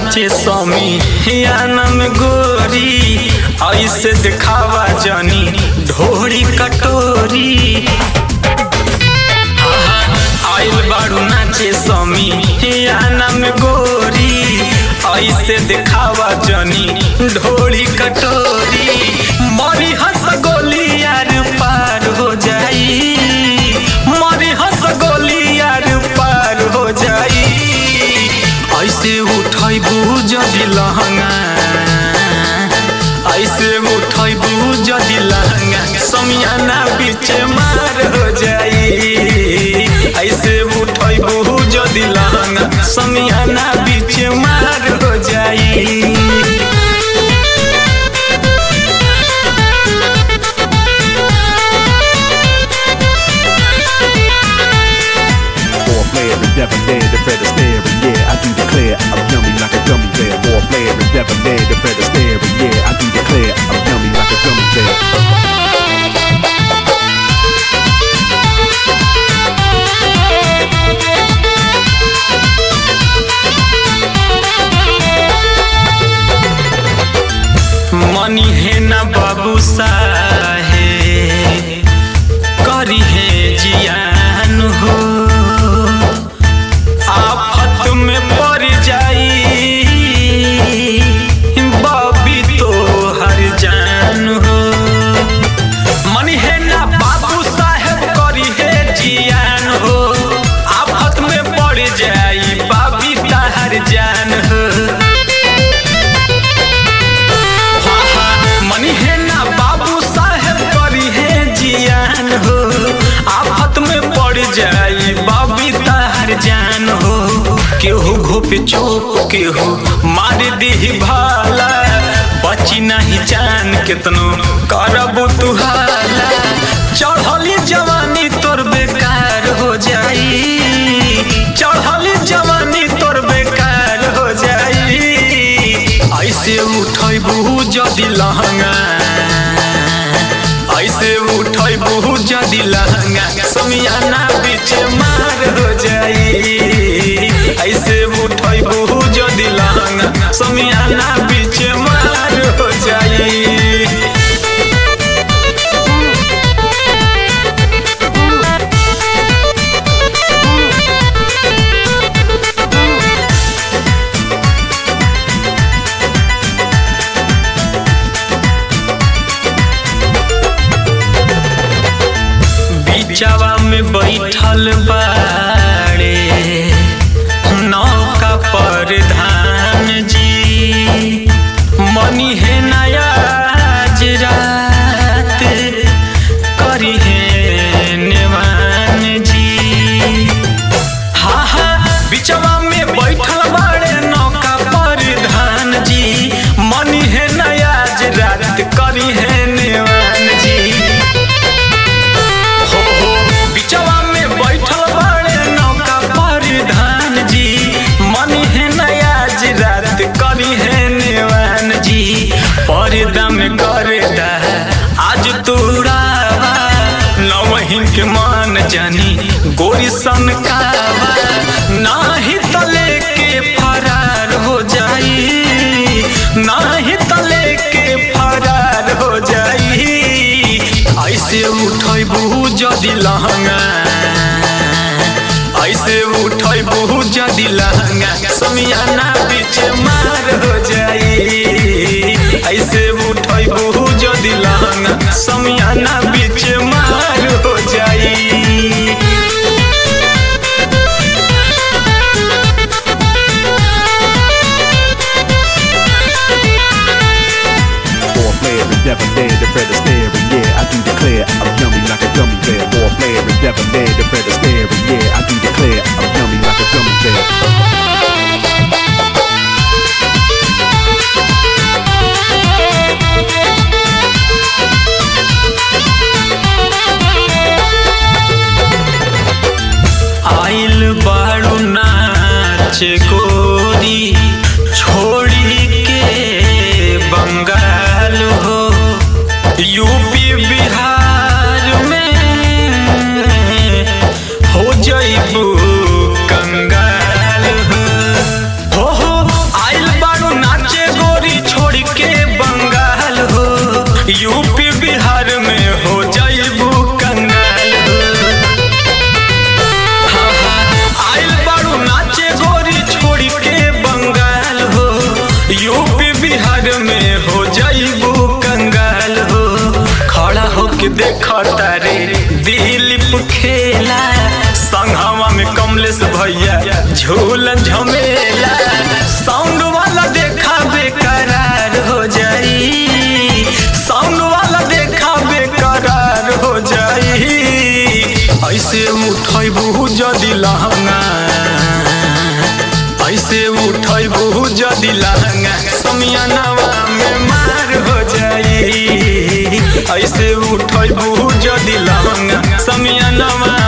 नाचे स्वामी याना में गोरी ऐसे दिखावा जानी ढोरी कटोरी आइल बाड़ू नाचे स्वामी याना में गोरी ऐसे दिखावा जानी ढोरी कटोरी मरी हंस गोली यार पार हो जाई मरी हंस गोली यार पार हो जाई ऐसे उठैबू जदि लहंगा ऐसे उठैबू जदि लहंगा समियाना बीच मार हो जाई ऐसे उठैबू जदि लहंगा समियाना बीच मार हो जाई More player and debonair, the Fred Astaire, and yeah, I do declare I'm yummy like a gummy bear. More player and debonair, the Fred Astaire, and yeah, I do declare I'm yummy like a gummy bear. मनी है ना बाबू साहे करी है जियान हो आफत में पड़ जाई बबी तो हर जान हो मनी है ना बाबू साहेब करी है जियान हो आफत में पड़ जाई बाबी ताहर जान हो मनी है ना बाबू साहेब करी है जियान हो आफत में पड़ जाई बाबी तार जान हो केहू घोप चोप केहू मार दी भाला बची नहीं जान कितनो करबू तुहाला चढ़ली जवानी तोर बेकार हो जाई चढ़ली जवानी तोर बेकार हो जाई ऐसे उठैबू जदि लहंगा ऐसे उठैबू जदि लहंगा समियाना बीच मार हो जाई ऐसे उठैबू जदि लहंगा समियाना बीच मार हो जाई बीचवा में बैठल बाड़े नौका पर धान जी मनी है नया रात करी है नेवान जी हाँ हाँ बिचवा में बैठल बाड़े नौका पर धान जी मनी है नया रात करी है नेवान जी हो हो बिचवा में बैठल बाड़े नौका पर धान जी मनी है नया रात करी है नेवान जी पर्दा में करदा आज तोड़ावा नवहिन के मान जानी गोरी सन कावा नाही तले के फरार हो जाई नाही तले के फरार हो जाई ऐसे उठैबू जदि लहंगा ऐसे उठैबू जदि लहंगा समियाना बीच मार हो जाई ऐसे उठैबू जदि लहंगा समियाना बीच मार हो जाई More player and debonair, the Fred Astaire, and yeah, I do declare I'm yummy like a gummy bear. More player and debonair, the Fred Astaire, and yeah, I do declare I'm yummy like a gummy bear. Bihar में हो जाइबू कंगाल हो खड़ा होके देखा तारे दिलीप खेला संघवा में कमलेश भैया झूलन झमेला साउंड वाला देखा बेकरार हो जाई साउंड वाला देखा बेकरार हो जाई ऐसे उठैबू जदि लहंगा ऐसे उठैबू जदि लहंगा समियानवा में मार हो जाई ऐसे उठैबू जदि लहंगा समियानवा